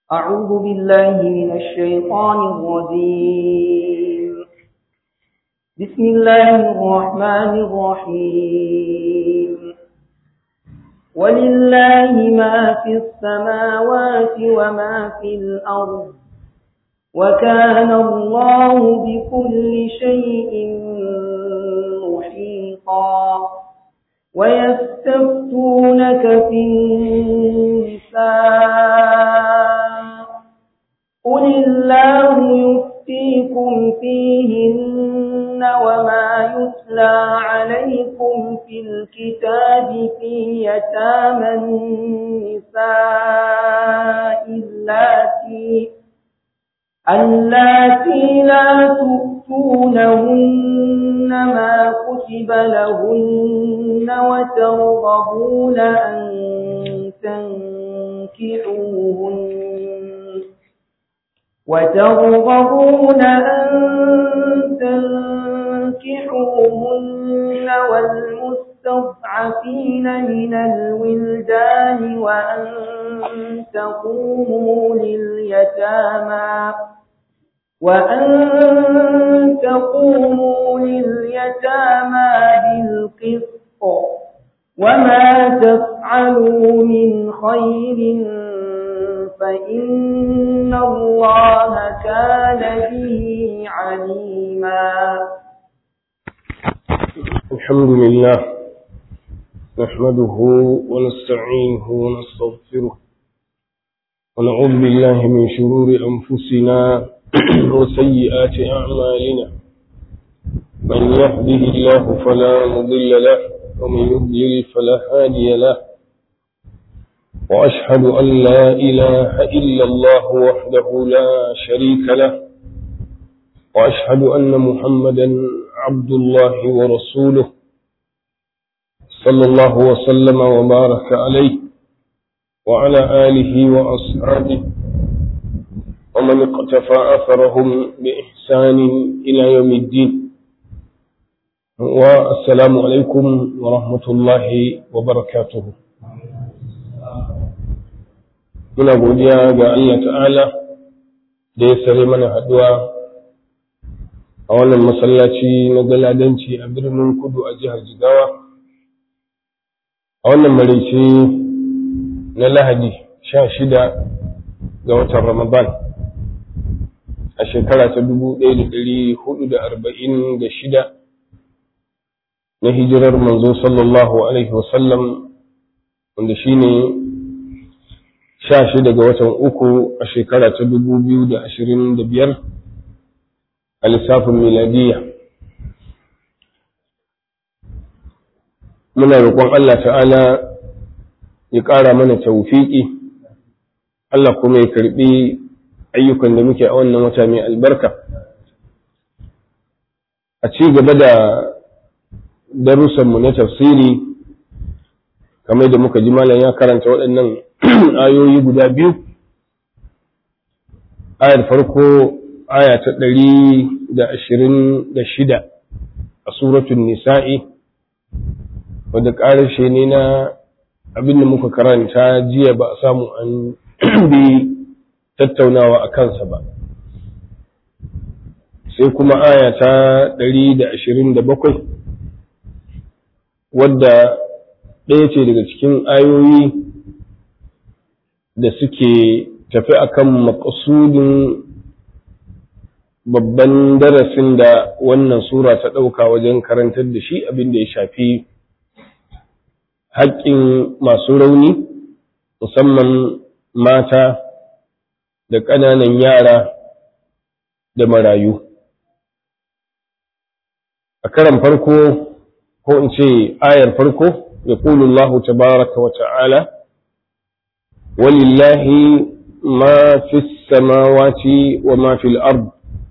أعوذ بالله من الشيطان الرجيم بسم الله الرحمن الرحيم ولله ما في السماوات وما في الأرض وكان الله بكل شيء محيطا ويستفتونك في النساء قل الله يفتيكم فيهن وما يتلى عليكم في الكتاب في يتامى النساء اللاتي اللاتي لا تؤتونهن ما كتب لهن وترغبون أن تنكحوهن وترغبون أن تنكحوهن والمستضعفين من الولدان وأن تقوموا لليتامى وأن تقوموا لليتامى بالقسط وما تفعلوا من خير فإن الله كان به عليما الحمد لله نحمده ونستعينه ونستغفره ونعوذ بالله من شرور أنفسنا وسيئات أعمالنا من يهده الله فلا مضل له ومن يضلل فلا هادي له وأشهد أن لا إله إلا الله وحده لا شريك له وأشهد أن محمدا عبد الله ورسوله صلى الله وسلم وبارك عليه وعلى آله وأصحابه ومن اقتفى أثرهم بإحسان إلى يوم الدين والسلام عليكم ورحمة الله وبركاته muna godiya ga Allah ta'ala da ya sare mana haduwa a wannan masallaci na galadanci a birnin kudu a jihar jigawa a wannan maraice na lahadi sha shida ga watan ramadan a shekara ta dubu ɗaya da ɗari hudu da arba'in da shida na hijirar manzo sallallahu alaihi wasallam wanda shine sha shida ga watan uku a shekara ta dubu biyu da ashirin da biyar a lissafin miladiya muna roƙon Allah ta'ala ya ƙara mana taufiƙi Allah kuma ya karɓi ayyukan da muke a wannan wata mai albarka a ci gaba da darussanmu na tafsiri kamar da muka ji malam ya karanta waɗannan ayoyi guda biyu ayar farko aya ta ɗari da ashirin da shida a suratun nisa'i wadda ƙarashe ne na abin da muka karanta jiya ba a samu an bi tattaunawa a kansa ba sai kuma aya ta ɗari da ashirin da bakwai wadda ɗaya ce daga cikin ayoyi da suke tafi akan makasudin babban darasin da wannan sura ta ɗauka wajen karantar da shi abin da ya shafi haƙƙin masu rauni musamman mata da ƙananan yara da marayu a karan farko ko in ce ayar farko يقول الله تبارك وتعالى ولله ما في السماوات وما في الأرض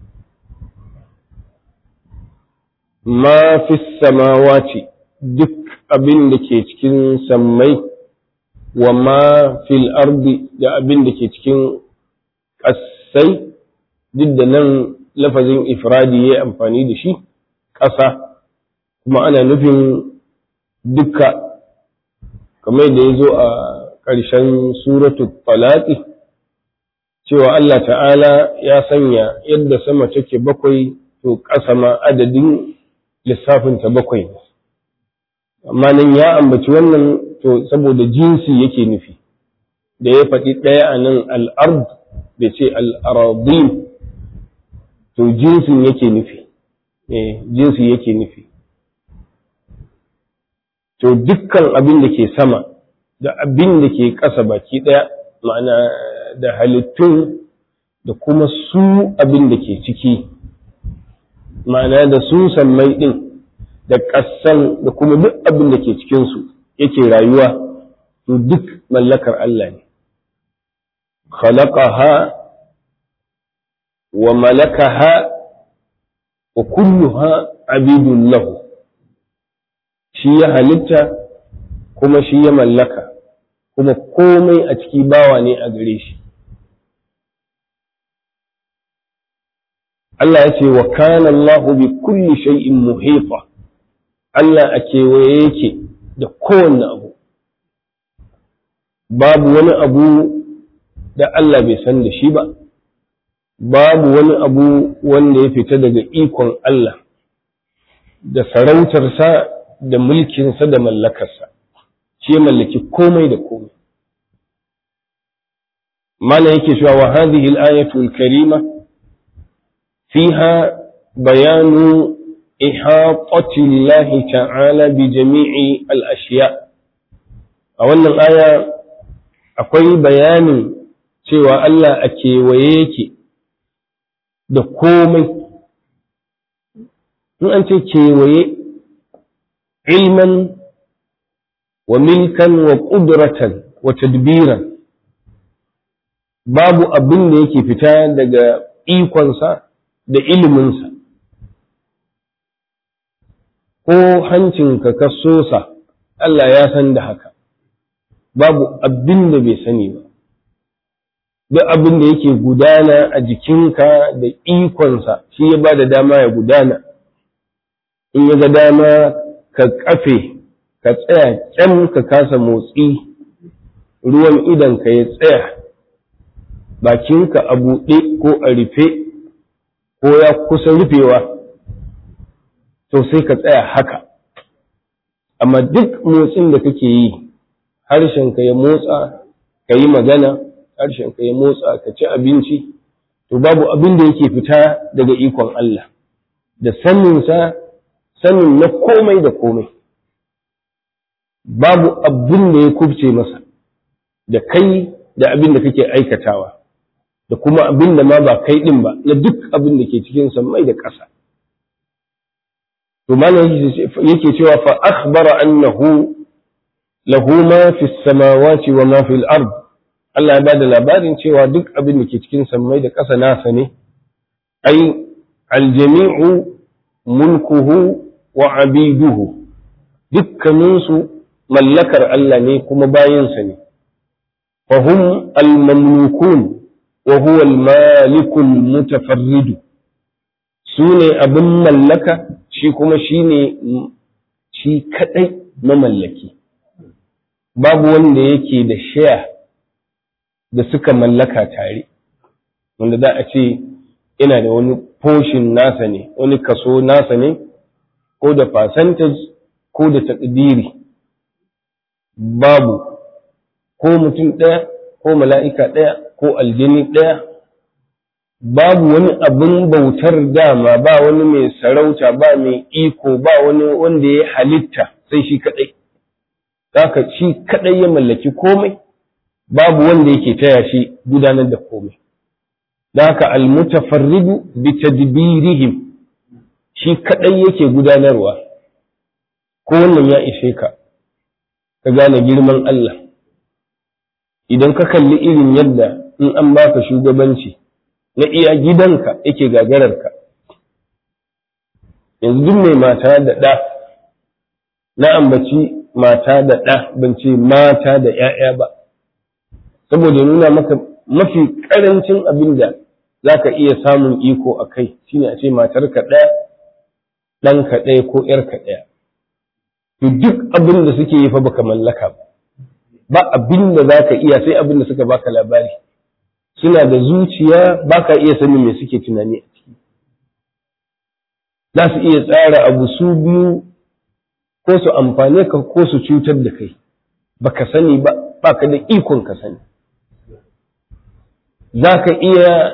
ما في السماوات duk abin da ke cikin sammai wa ma fil ardi da abin da ke cikin ƙasai duk da nan lafazin ifradi ya amfani da shi ƙasa kuma ana nufin duka kamar da ya zo a ƙarshen suratu falaki cewa Allah ta'ala ya sanya yadda sama take bakwai to ƙasa ma adadin lissafinta bakwai ne amma nan ya ambaci wannan to saboda jinsi yake nufi da ya faɗi ɗaya a nan al'ard da ce al'aradin to jinsin yake nufi jinsi yake nufi to dukkan abin da ke sama da abin da ke ƙasa baki ɗaya ma'ana da halittun da kuma su abin da ke ciki ma'ana da su sammai ɗin da ƙasan da kuma duk abin da ke cikinsu yake rayuwa to duk mallakar Allah ne khalaqaha wa malakaha wa kulluha abidun lahu shi ya halitta kuma shi ya mallaka kuma komai a ciki bawa ne a gare shi Allah ya ce wa kana Allahu bi kulli shay'in muhita Allah a kewaye yake da kowanne abu babu wani abu da Allah bai san da shi ba babu wani abu wanda ya fita daga ikon Allah da sarautarsa da mulkinsa da mallakarsa shi ya mallaki komai da komai mana yake cewa wa hadhihi al-ayatu al-karima fiha bayanu ihatati Allah ta'ala bi jami'i al-ashya a wannan aya akwai bayanin cewa Allah a kewaye yake da komai in an ce kewaye ilman wa milkan wa ƙudratan wa tadbiran babu abin da yake fita daga ikonsa da iliminsa ko hancinka ka sosa Allah ya san da haka babu abin da bai sani ba duk abin da yake gudana a jikinka da ikonsa shi ya ba da dama ya gudana in ya ga dama ka kafe ka tsaya kyan ka kasa motsi ruwan idanka ya tsaya bakinka a buɗe ko a rufe ko ya kusa rufewa to sai ka tsaya haka amma duk motsin da kake yi harshenka ya motsa ka yi magana harshenka ya motsa ka ci abinci to babu abin da yake fita daga ikon Allah da saninsa sanin na komai da komai babu abin da ya kubce masa da kai da abin da kake aikatawa da kuma abin da ma ba kai din ba na duk abin da ke cikin mai da ƙasa to malam yake cewa fa akhbara annahu lahu ma fi samawati wa ma fil ard Allah ya bada labarin cewa duk abin da ke cikin sammai da ƙasa nasa ne ai aljami'u mulkuhu wa abiduhu dukkaninsu mallakar Allah ne kuma bayansa ne fahum al-mamlukun wa huwa al-malikul mutafarridu su ne abin mallaka shi kuma shi ne shi kadai mamallaki babu wanda yake da shaya da suka mallaka tare wanda za a ce ina da wani portion nasa ne wani kaso nasa ne ko da percentage ko da takdiri babu ko mutum ɗaya ko mala'ika ɗaya ko aljini ɗaya babu wani abin bautar dama ba wani mai sarauta ba mai iko ba wani wanda ya halitta sai shi kaɗai haka shi kaɗai ya mallaki komai babu wanda yake taya shi gudanar da komai da haka almutafarridu bi tadbirihim shi kaɗai yake gudanarwa ko wannan ya ishe ka ka gane girman Allah idan ka kalli irin yadda in an baka shugabanci na iya gidanka yake gagararka yanzu duk mai mata da ɗa na ambaci mata da ɗa ban ce mata da ‘ya'ya ba saboda nuna maka mafi ƙarancin abin da za ka iya samun iko a kai shine a ce matarka ɗaya ɗanka ɗaya ko ‘yarka ɗaya to duk abin da suke yi fa baka mallaka ba ba abin da za ka iya sai abin da suka baka labari suna da zuciya ba ka iya sanin me suke tunani a ciki za su iya tsara abu su biyu ko su amfane ka ko su cutar da kai ba ka sani ba ba ka da ikon ka sani za ka iya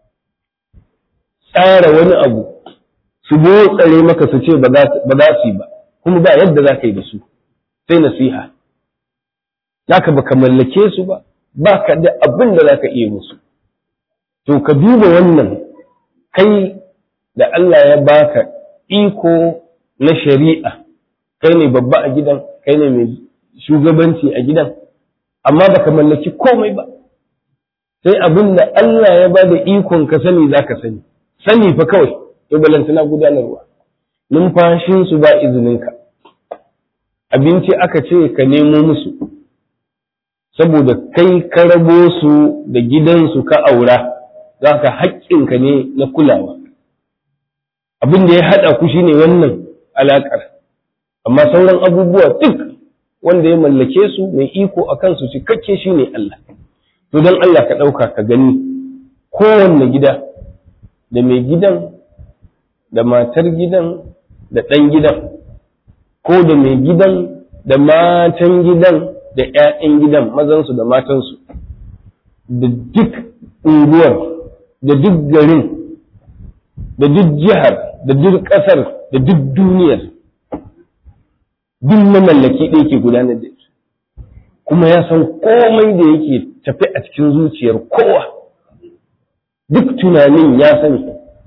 tsara wani abu su tsare maka su ce ba za su yi ba kuma ba yadda za ka yi da su sai nasiha za ka baka mallake su ba ba ka da abin da za ka iya musu to ka duba wannan kai da Allah ya baka iko na shari'a kai ne babba a gidan kai ne mai shugabanci a gidan amma baka mallaki komai ba sai abin da Allah ya ba da ikon ka sani za ka sani sani fa kawai to balantana gudanarwa numfashinsu ba izininka abinci aka ce ka nemo musu saboda kai ka rabo su da gidansu ka aura za ka haƙƙinka ne na kulawa abin da ya haɗa ku shine wannan alaƙar amma sauran abubuwa duk wanda ya mallake su mai iko a kansu cikakke shine Allah to don Allah ka ɗauka ka gani kowanne gida da mai gidan da matar gidan da ɗan gidan ko da mai gidan da matan gidan da ‘ya'yan gidan mazansu da matansu da duk unguwar da duk garin da duk jihar da duk ƙasar da duk duniyar duk mamallaki ɗaya ke gudanar da ita kuma ya san komai da yake tafi a cikin zuciyar kowa duk tunanin ya sani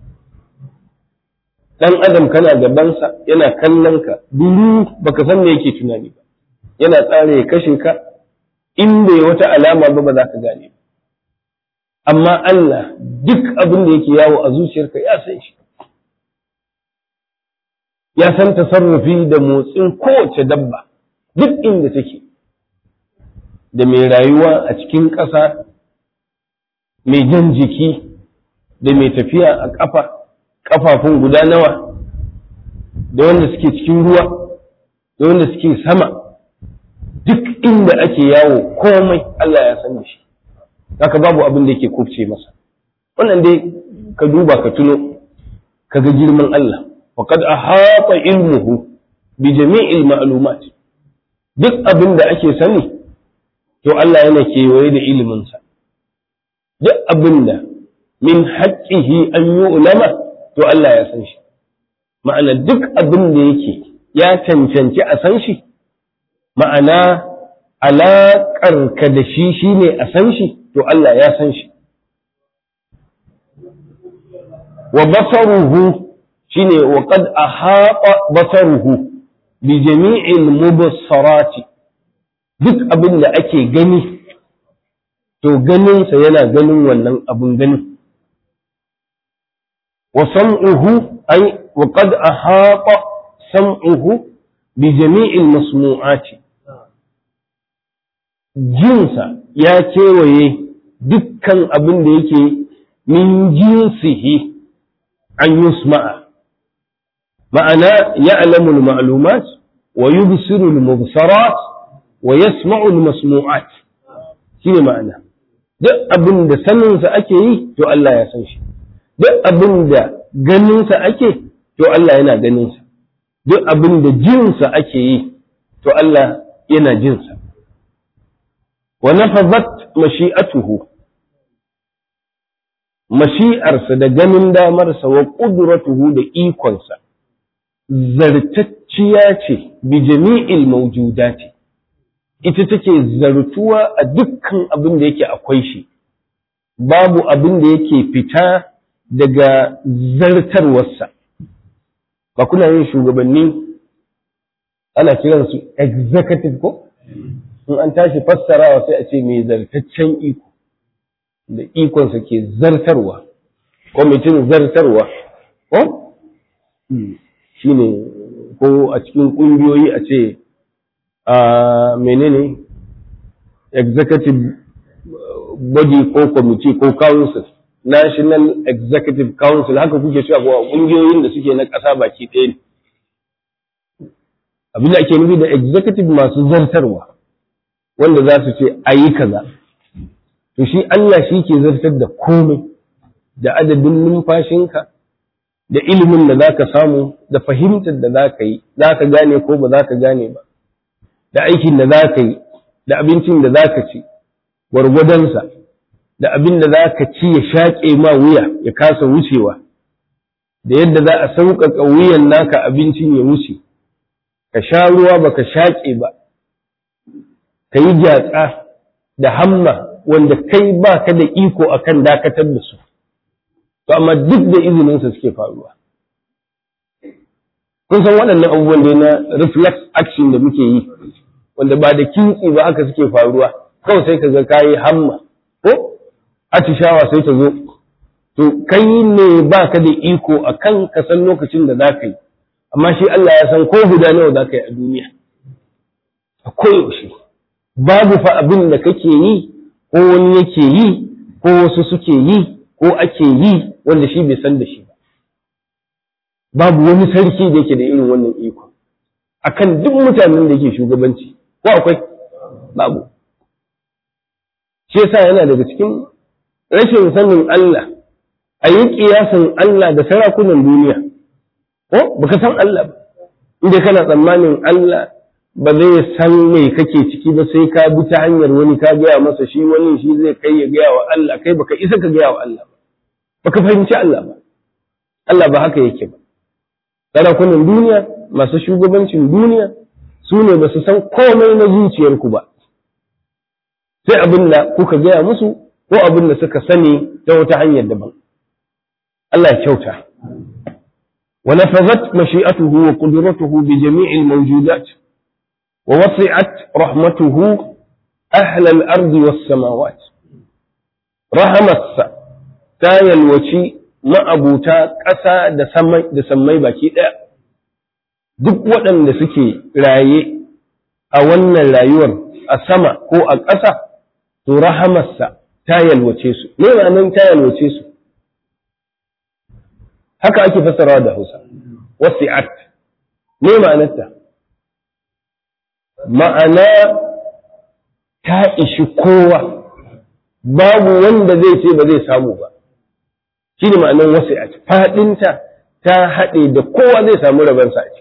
dan adam kana gabansa yana kallon ka duru baka san me yake tunani ba yana tsara ya kashe ka in bai wata alama ba ba za ka gane ba amma Allah duk abin da yake yawo a zuciyarka ya san shi ya san tasarrufi da motsin kowace dabba duk inda take da mai rayuwa a cikin ƙasa mai jan jiki da mai tafiya a ƙafa ƙafafun guda nawa da wanda suke cikin ruwa da wanda suke sama duk inda ake yawo komai Allah ya san da shi haka babu abin da yake kufce masa wannan dai ka duba ka tuno ka ga girman Allah wa qad ahata ilmuhu bi jami'il ma'lumat duk abin da ake sani to Allah yana kewaye da iliminsa duk abin da min haqqihi an yu'lama to Allah ya san shi ma'ana duk abin da yake ya cancanci a san shi ma'ana alaƙarka da shi shi ne a san shi to Allah ya san shi wa basaruhu shi ne wa qad ahata basaruhu bi jami'il mubassarati duk abin da ake gani to ganinsa yana ganin wannan abin ganin wa sam'uhu ay wa qad ahata sam'uhu bi jami'il masmu'ati jinsa ya kewaye dukkan abin da yake min jinsihi an yusma'a ma'ana ya'lamu al-ma'lumat wa yubsiru al-mubsarat wa yasma'u al-masmu'at shine ma'ana duk abin da saninsa ake yi to Allah ya san shi duk abin da ganinsa ake to Allah yana ganinsa duk abin da jinsa ake yi to Allah yana jinsa wa nafazat mashi'atuhu mashi'arsa da ganin damarsa wa ƙudratuhu da ikonsa zartacciya ce bi jami'il mawjudati ita take zartuwa a dukkan abin da yake akwai shi babu abin da yake fita daga zartarwarsa ba kuna yin shugabanni ana kiransu executive ko in an tashi fassarawa sai a ce mai zartaccen iko da ikonsa ke zartarwa kwamitin zartarwa ko shi ne ko a cikin ƙungiyoyi a ce a menene executive body ko committee ko council national executive council haka kuke cewa ko ƙungiyoyin da suke na ƙasa baki ɗaya ne abin da ake nufi da executive masu zartarwa wanda za su ce a yi kaza to shi Allah shi ke zartar da komai da adadin numfashinka da ilimin da za ka samu da fahimtar da za ka yi za ka gane ko ba za ka gane ba da aikin da za ka yi da abincin da za ka ci gwargwadonsa da abin da za ka ci ya shaƙe ma wuya ya kasa wucewa da yadda za a sauƙaƙa wuyan naka abincin ya wuce ka sha ruwa ba ka shaƙe ba ka yi gyatsa da hamma wanda kai ba ka da iko a kan dakatar da su to amma duk da izininsa suke faruwa kun san waɗannan abubuwan da na reflex action da muke yi wanda ba da kintsi ba haka suke faruwa kawai sai ka ga kayi hamma ko atishawa sai ta zo to kai ne ba ka da iko a kan ka san lokacin da za ka yi amma shi Allah ya san ko guda nawa za ka yi a duniya a koyaushe babu fa abin da kake yi ko wani yake yi ko wasu suke yi ko ake yi wanda shi bai san da shi ba babu wani sarki da yake da irin wannan iko akan duk mutanen da yake shugabanci ko akwai babu shi yasa yana daga cikin rashin sanin Allah a yi kiyasin Allah da sarakunan duniya ko baka san Allah ba inda kana tsammanin Allah ba zai san me kake ciki ba sai ka bi ta hanyar wani ka gaya masa shi wani shi zai kai ya gaya wa Allah kai baka isa ka gaya wa Allah ba baka fahimci Allah ba Allah ba haka yake ba sarakunan duniya masu shugabancin duniya su ne ba su san komai na zuciyarku ba sai abin da kuka gaya musu ko abin da suka sani ta wata hanyar daban Allah ya kyauta ونفذت مشيئته وقدرته بجميع الموجودات ووسعت رحمته أهل الأرض والسماوات رحمت تايل وشي ما أبوتا قسا da sammai baki ɗaya. duk waɗanda suke raye a wannan rayuwar a sama ko a ƙasa to rahamarsa ta yalwace su me ma'anar ta yalwace su haka ake fassarawa da Hausa wasi'at me ma'anarta ma'ana ta ishi kowa babu wanda zai ce ba zai samu ba shi ne ma'anar wasi'at faɗinta ta haɗe da kowa zai samu rabansa a ciki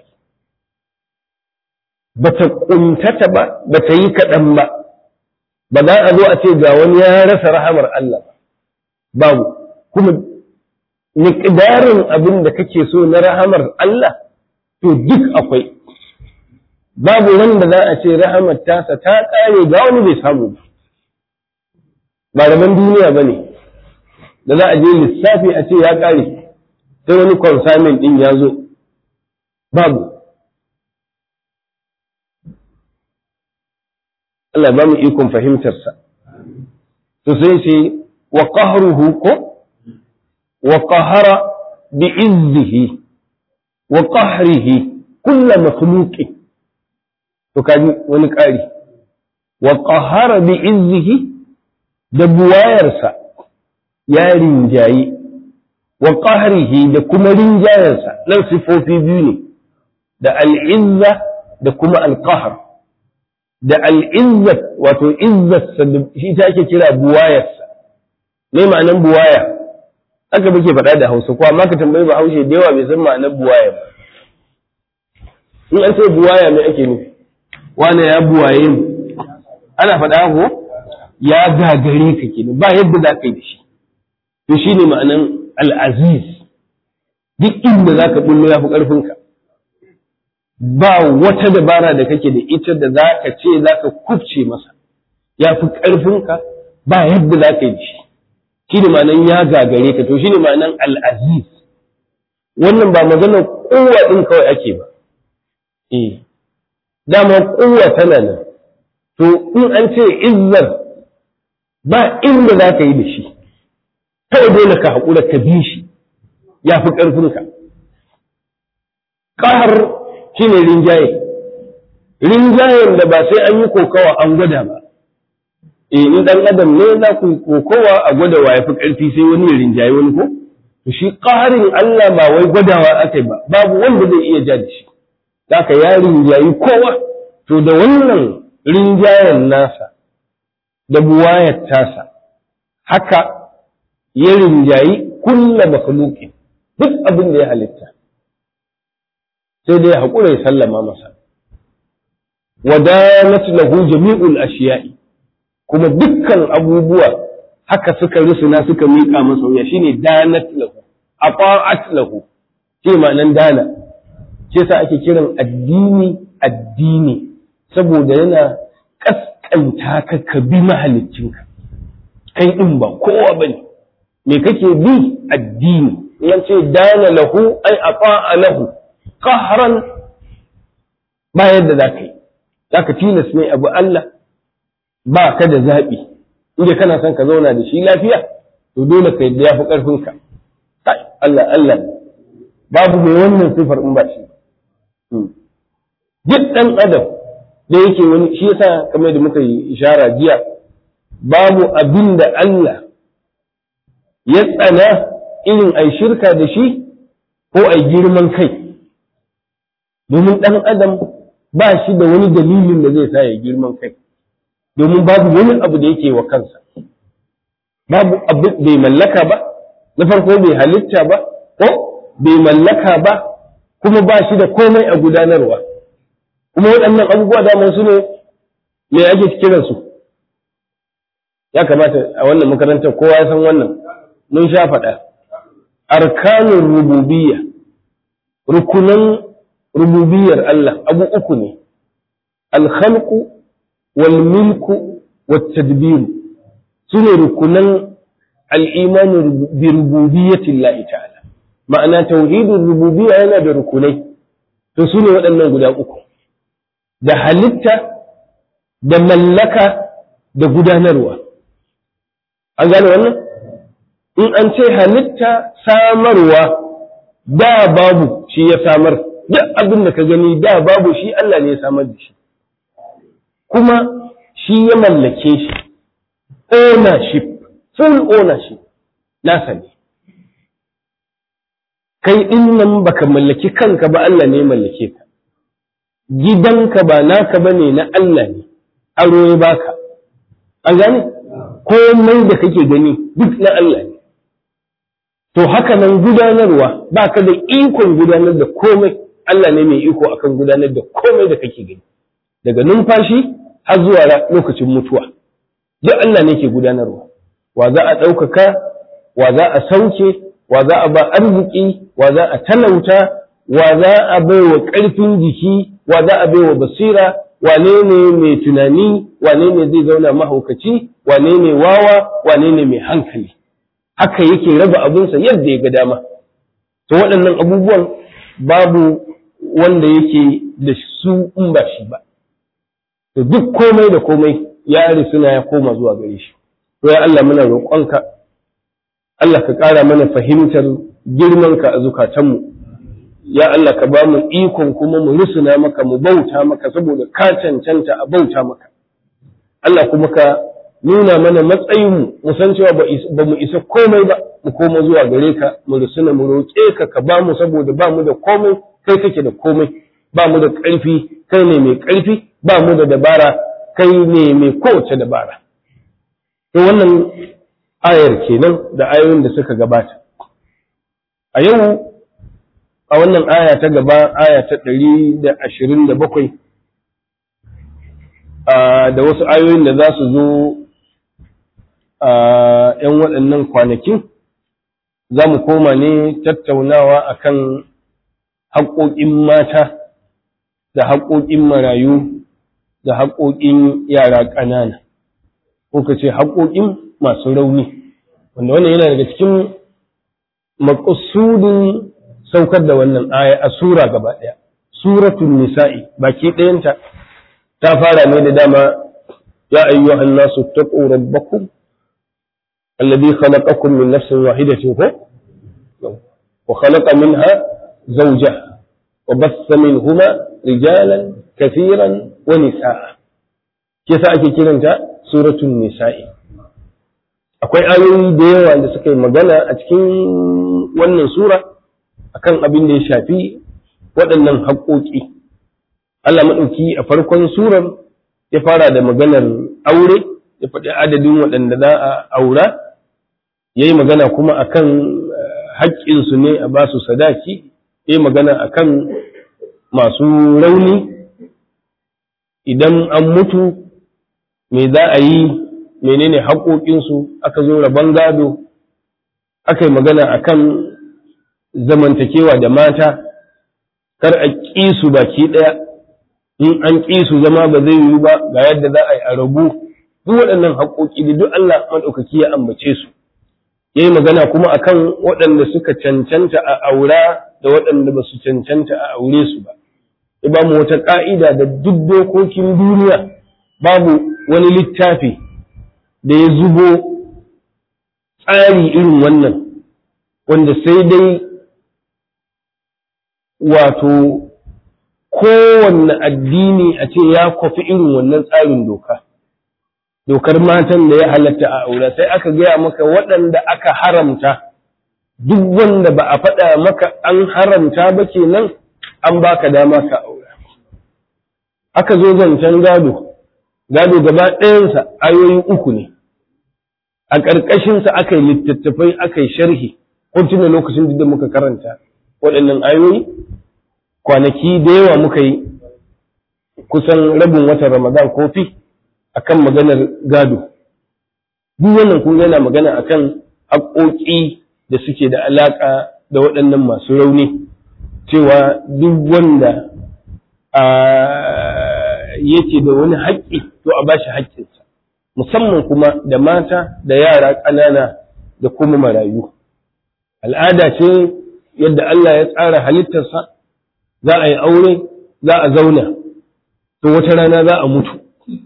ba ta ƙuntata ba ba ta yi kaɗan ba ba za a zo a ce ga wani ya rasa rahamar Allah ba babu kuma miƙdarin abin da kake so na rahamar Allah to duk akwai babu wanda za a ce rahamar tasa ta ƙare ga wani bai samu ba ba rabon duniya ba ne da za a je lissafi a ce ya ƙare sai wani consignment ɗin ya zo babu Allah ba mu ikon fahimtarsa to sai ce wa qahruhu ko wa qahara bi izzihi wa qahrihi kull makhluqi to kaji wani ƙari wa qahara bi izzihi da buwayarsa ya rinjayi wa qahrihi da kuma rinjayarsa nan sifofi biyu ne da al'izza da kuma al-qahr da al'izzat wato izzatsa shi ta ake kira buwayarsa me ma'anan buwaya haka muke faɗa da hausa ko amma ka tambayi ba haushe da yawa bai san ma'anar buwaya ba in an ce buwaya me ake nufi wane ya buwaye mu ana faɗa ko ya gagare ka kenan ba yadda za ka yi da shi to shine ma'anan al'aziz duk inda za ka bullo ya fi ƙarfinka ba wata dabara da kake da ita da za ka ce za ka kubce masa ya fi ƙarfinka ba yadda za ka yi shi shi ne ma'anan ya gagare ka to shi ne ma'anan al'aziz wannan ba maganar kowa ɗin kawai ake ba eh dama kowa tana nan to in an ce izzar ba inda za ka yi da shi kawai dole ka haƙura ka bi shi ya fi ƙarfinka ƙahar shi ne rinjaye rinjayen da ba sai an yi kokawa an gwada ba e in dan adam ne za ku kokawa a gwada wa yafi karfi sai wani ya rinjaye wani ko to shi qaharin Allah ba wai gwadawa akai ba babu wanda zai iya ja da shi zaka ya rinjayi kowa to da wannan rinjayen nasa da buwayar tasa haka ya rinjayi kulla makhluqin duk abin da ya halitta sai dai ya haƙura ya sallama masa wadanat lahu jami'ul ashiya'i kuma dukkan abubuwa haka suka rusuna suka miƙa masa wuya shine danat lahu aqa'at lahu ce ma'anan dana ce sa ake kiran addini addini saboda yana kaskanta ka ka bi mahaliccinka kai din ba kowa bane me kake bi addini yan ce dana lahu ai aqa'a lahu qahran ba yadda zaka yi zaka tilas ne abu Allah ba ka da zaɓi inda kana son ka zauna da shi lafiya to dole ka yadda ya fi ƙarfinka kai Allah Allah babu mai wannan sifar in ba shi duk ɗan adam da yake wani shi yasa kamar da muka yi ishara jiya babu abin da Allah ya tsana irin ai shirka da shi ko ai girman kai domin ɗan adam ba shi da wani dalilin da zai sa ya girman kai domin babu wani abu da yake wa kansa babu abu bai mallaka ba na farko bai halitta ba ko bai mallaka ba kuma ba shi da komai a gudanarwa kuma waɗannan abubuwa daman su ne me ake kiran su ya kamata a wannan makarantar kowa ya san wannan mun sha faɗa arkanun rububiyya rukunan rububiyar Allah abu uku ne alkhalqu wal milku wat tadbir sune rukunan al-iman bi rububiyyati Allah ta'ala ma'ana tauhidin rububiyya yana da rukunai to sune waɗannan guda uku da halitta da mallaka da gudanarwa an gane wannan in an ce halitta samarwa da babu shi ya samar duk abin da ka gani da babu shi Allah ne ya samar da shi kuma shi ya mallake shi ownership full ownership nasa ne kai din nan baka mallaki kanka ba Allah ne ya mallake ka gidanka ba naka bane na Allah ne aro ya baka an gane komai da kake gani duk na Allah ne to haka nan gudanarwa baka da ikon gudanar da komai Allah ne mai iko akan gudanar da komai da kake gani daga numfashi har zuwa lokacin mutuwa duk Allah ne ke gudanarwa wa za a ɗaukaka wa za a sauke wa za a ba arziki wa za a talauta wa za a bai wa ƙarfin jiki wa za a bai wa basira wane ne mai tunani wane ne zai zauna mahaukaci wane ne wawa wane ne mai hankali haka yake raba abinsa yadda ya ga dama to waɗannan abubuwan babu wanda yake da su in ba shi ba to duk komai da komai ya risuna ya koma zuwa gare shi to ya Allah muna roƙonka Allah ka ƙara mana fahimtar girmanka a zukatanmu ya Allah ka ba mu ikon kuma mu rusuna maka mu bauta maka saboda ka cancanta a bauta maka Allah kuma ka nuna mana matsayinmu mu san cewa ba mu isa komai ba mu koma zuwa gare ka mu rusuna mu roƙe ka ka ba mu saboda ba mu da komai kai kake da komai ba mu da ƙarfi kai ne mai ƙarfi ba mu da dabara kai ne mai kowace dabara to wannan ayar kenan da ayoyin da suka gabata a yau a wannan aya ta gaba aya ta ɗari da ashirin da bakwai da wasu ayoyin da za su zo a ‘yan waɗannan kwanakin za mu koma ne tattaunawa akan haƙoƙin mata da haƙoƙin marayu da haƙoƙin yara ƙanana ko ka ce haƙoƙin masu rauni wanda wannan yana daga cikin maƙasudin saukar da wannan aya a sura gaba ɗaya suratul nisa'i baki ɗayanta ta fara ne da dama ya ayyuhan nasu taqu rabbakum alladhi khalaqakum min nafsin wahidatin ko wa khalaqa minha zawjaha wa bassa minhuma rijalan kathiran wa nisaa kisa ake kiranta suratul nisa'i akwai ayoyi da yawa da suka yi magana a cikin wannan sura akan abin da ya shafi waɗannan haƙoƙi Allah maɗauki a farkon surar ya fara da maganar aure ya faɗi adadin waɗanda za a aura yayi magana kuma akan haƙƙinsu ne a basu sadaki yayi magana akan masu rauni idan an mutu me za a yi menene haƙoƙinsu aka zo rabon gado aka yi magana akan zamantakewa da mata kar a ƙi su baki ɗaya in an ƙi su zama ba zai yiwu ba ga yadda za a yi a rabu duk waɗannan haƙoƙi da duk Allah maɗaukaki ya ambace su ya yi magana kuma akan waɗanda suka cancanta a aura da waɗanda ba su cancanta a aure su ba ya ba mu wata ƙa'ida da duk dokokin duniya babu wani littafi da ya zubo tsari irin wannan wanda sai dai wato kowanne addini a ce ya kwafi irin wannan tsarin doka dokar matan da ya halatta a aure sai aka gaya maka waɗanda aka haramta duk wanda ba a faɗa maka an haramta ba kenan an baka dama ka aure aka zo zancen gado gado gaba ɗayansa ayoyi uku ne a ƙarƙashinsa aka yi littattafai aka yi sharhi tuna lokacin da muka karanta waɗannan ayoyi kwanaki da yawa muka yi kusan rabin watan ramadan kofi akan maganar gado duk wannan kun yana magana akan haƙoƙi da suke da alaƙa da waɗannan masu rauni cewa duk wanda yake da wani haƙƙi to a bashi haƙƙinsa musamman kuma da mata da yara ƙanana da kuma marayu al'ada ce yadda Allah ya tsara halittarsa za a yi aure za a zauna to wata rana za a mutu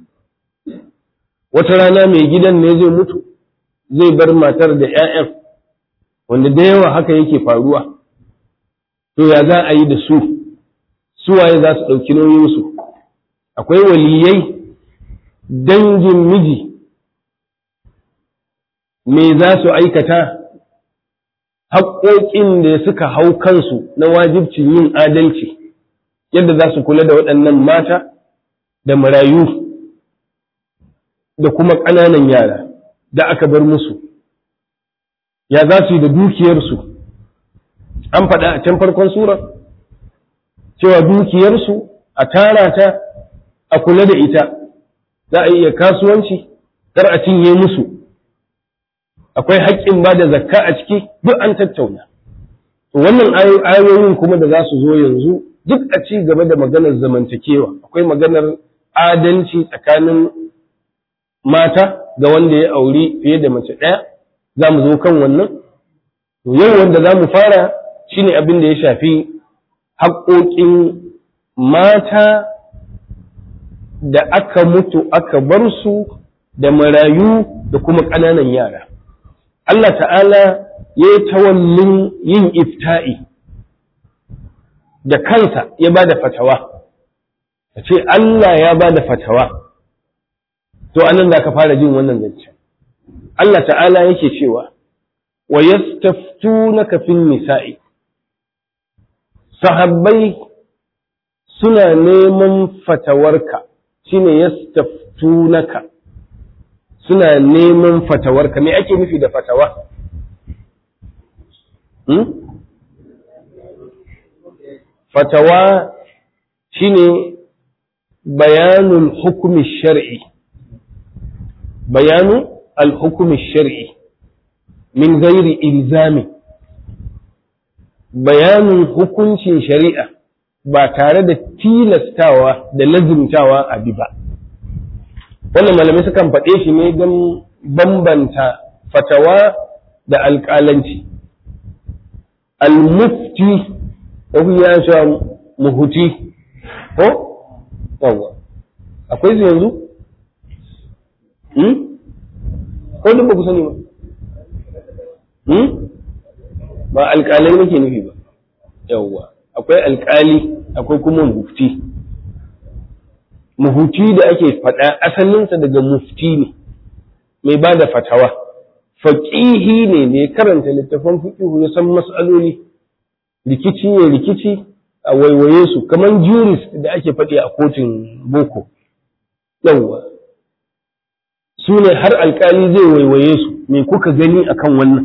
wata rana mai gidan ne zai mutu zai bar matar da 'ya'yan wanda da yawa haka yake faruwa to ya za a yi da su suwaye za su ɗauki nauyinsu akwai waliyai dangin miji me za su aikata haƙoƙin da suka hau kansu na wajibcin yin adalci yadda za su kula da waɗannan mata da marayu da kuma ƙananan yara da aka bar musu ya za su yi da dukiyarsu an faɗa a can farkon sura cewa dukiyarsu a tara ta a kula da ita za a iya kasuwanci kar a cinye musu akwai haƙƙin ba da zakka a ciki duk an tattauna wannan ayoyin kuma da za su zo yanzu duk a ci gaba da maganar zamantakewa akwai maganar adalci tsakanin mata ga wanda ya auri fiye da mace ɗaya za mu zo kan wannan to yau wanda za mu fara shine abin da ya shafi haƙoƙin mata da aka mutu aka bar su da marayu da kuma ƙananan yara Allah ta'ala ya yi tawallin yin ifta'i da kansa ya ba da fatawa a ce Allah ya ba da fatawa to anan za ka fara jin wannan zancen Allah ta'ala yake cewa wa yastaftunaka fin nisa'i sahabbai suna neman fatawarka shine yastaftunaka suna neman fatawarka me ake nufi da fatawa hmm? fatawa shine bayanul hukumi shar'i bayanu al-hukumi shar'i min gairi ilzami bayanin hukuncin shari'a ba tare da tilastawa da lazimtawa a bi ba wannan malamai sukan faɗe shi ne don bambanta fatawa da alƙalanci al-mufti ko ya sha muhuti ko yawa akwai su yanzu ko duk ba ku sani ba ba alƙalai nake nufi ba yawwa akwai alƙali akwai kuma mufti muhuti da ake faɗa asalinsa daga mufti ne mai ba da fatawa faƙihi ne mai karanta littafan fiƙihu ya san mas'aloli rikici ne rikici a waiwaye su kamar jurist da ake faɗi a kotun boko yawwa su ne har alkali zai waiwaye su me kuka gani akan wannan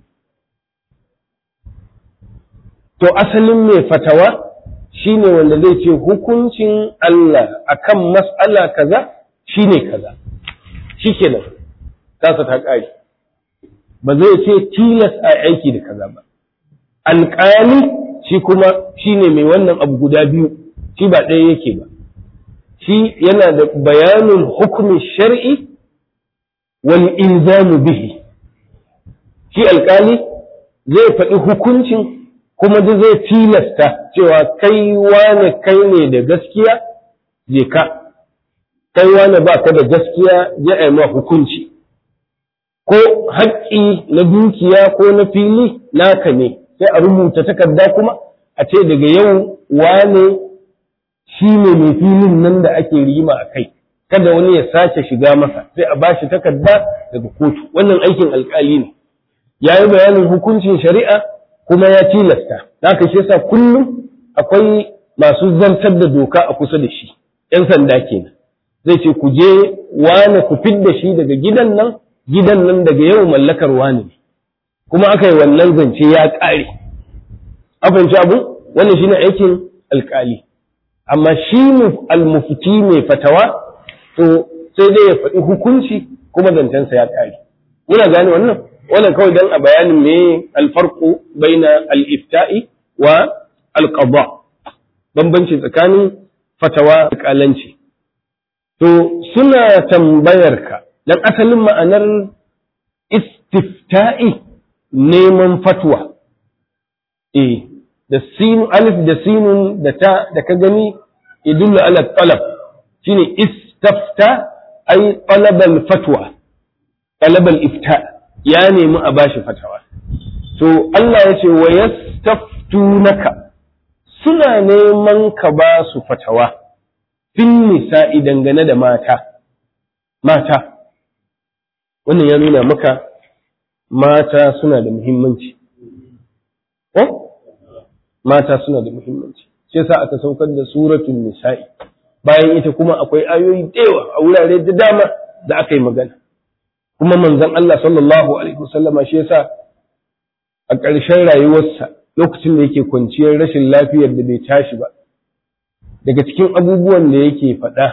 to asalin mai fatawa shine wanda zai ce hukuncin Allah akan mas'ala kaza shine kaza shikenan tasa ta ƙari ba zai ce tilas a aiki da kaza ba alƙali shi kuma shine mai wannan abu guda biyu shi ba ɗaya yake ba shi yana da bayanin hukumin shar'i wal inzamu bihi shi alƙali zai faɗi hukuncin kuma da zai tilasta cewa kai wane kai ne da gaskiya je ka kai wane ba ka da gaskiya ya yi ma hukunci ko haƙƙi na dukiya ko na fili naka ne sai a rubuta takarda kuma a ce daga yau wane shi ne mai filin nan da ake rima a kai kada wani ya sace shiga masa sai a bashi takarda daga kotu wannan aikin alƙali ne ya yi bayanin hukuncin shari'a kuma ya tilasta haka shi yasa kullum akwai masu zartar da doka a kusa da shi ‘yan sanda kenan zai ce ku je wane ku fidda shi daga gidan nan gidan nan daga yau mallakar wane ne kuma aka yi wannan zance ya ƙare fahimci abu wannan shine aikin alƙali amma shi almufti mai fatawa to sai dai ya faɗi hukunci kuma zancensa ya ƙare muna gane wannan wannan kawai dan a bayanin me alfarqu baina al-ifta'i wa al-qada bambanci tsakanin fatawa da kalanci to suna tambayar ka dan asalin ma'anar istifta'i neman fatwa eh da sin alif da sinun da ta da ka gani idullu ala talab shine istafta ay talab al-fatwa talab al-ifta' ya nemi a bashi fatawa to Allah ya ce wa yastaftunaka suna neman ka ba su fatawa fin nisa'i dangane da mata mata wannan ya nuna maka mata suna da muhimmanci eh mata suna da muhimmanci sai sa aka saukar da suratul nisa'i bayan ita kuma akwai ayoyi da yawa a wurare da dama da aka yi magana kuma manzon Allah sallallahu alaihi wasallama shi yasa a ƙarshen rayuwarsa lokacin da yake kwanciyar rashin lafiyar da bai tashi ba daga cikin abubuwan da yake faɗa